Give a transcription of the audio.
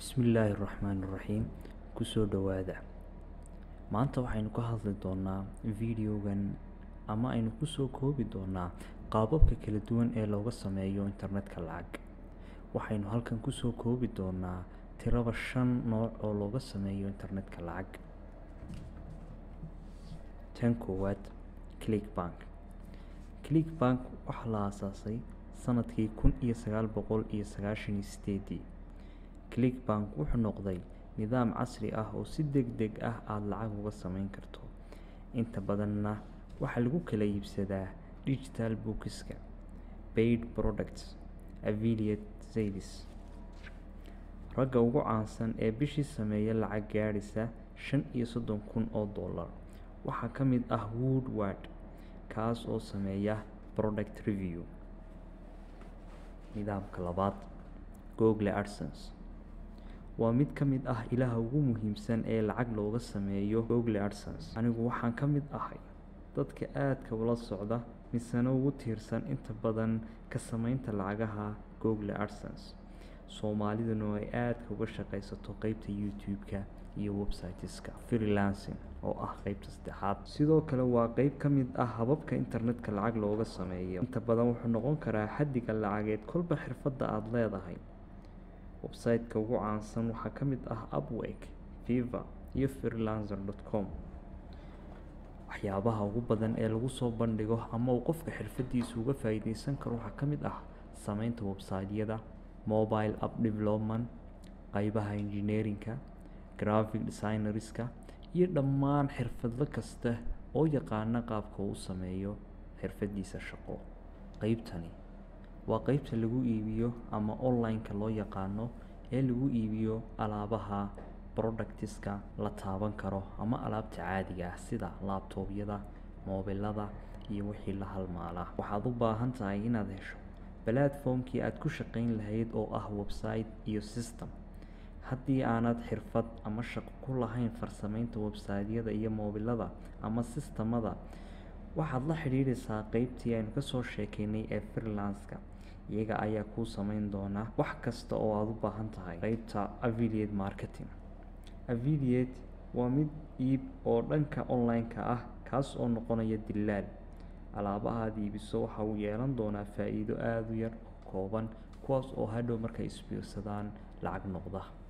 bismillaahi raxmaani raxiim kusoo dhowaada maanta waxaynu ka hadli doonaa videogan ama aynu kusoo koobi doonaa qaababka kala duwan ee looga sameeyo internetka lacag waxaynu halkan kusoo koobi doonaa tiraba shan nooc oo looga sameeyo internetka lacag tan koowaad clickbank clickbank waxaa la aasaasay sanadkii kun iyo sagaal boqol iyo sagaashan iyo sideedii clickbank wuxuu noqday nidaam casri ah oo si deg deg ah aada lacag uga sameyn karto inta badanna waxaa lagu kala iibsadaa digital bookska paid products affiliate sales ragga ugu caansan ee bishii sameeya lacag gaadhisa shan iyo soddon kun oo dollar waxaa ka mid ah woodward kaas oo sameeya product review nidaamka labaad google adsense waa mid ka mid ah ilaha ugu muhiimsan ee lacag looga sameeyo google adsense anigu waxaan ka mid ahay dadka aadka ula socda misena ugu tiirsan inta badan ka sameynta lacagaha google adsense soomaaliduna ay aadka uga shaqaysato qeybta youtube-ka iyo websiteska freelancing oo ah qeybta saddexaad sidoo kale waa qeyb ka mid ah hababka internetka lacag looga sameeyo inta badan wuxuu noqon karaa xaddiga lacageed kolba xirfadda aada leedahay website-ka ugu caansan waxaa ka mid ah upwek viva iyo freelancer dot com waxyaabaha ugu badan ee lagu soo bandhigo ama uu qofka xirfadiisa uga faa-iideysan karo waxaa ka mid ah sameynta website-yada mobile app development qeybaha engineerinka graphic designerska iyo dhammaan xirfadlo kasta oo yaqaana qaabka uu sameeyo xirfadiisa shaqo qeybtani waa qeybta lagu iibiyo ama online-ka loo yaqaano ee lagu iibiyo alaabaha productiska la taaban karo ama alaabta caadiga ah sida laabtoobyada moobilada iyo wixii la halmaala waxaad u baahan tahay inaad hesho platformkii aada ku shaqeyn lahayd oo ah website iyo system haddii aanad xirfad ama shaqo ku lahayn farsameynta website-yada iyo moobilada ama sistamada waxaad la xidhiidhaysaa qeybtii aynu kasoo sheekeynay ee freelanska iyaga ayaa kuu sameyn doona wax kasta oo aada u baahan tahay qeybta affiliate marketing affiliate waa mid iib oo dhanka online-ka ah kaas oo noqonaya dilaal alaabaha aada iibiso waxa uu yeelan doonaa faa-iido aada u yar oo kooban kuwaas oo hadhow markay isbiirsadaan lacag noqda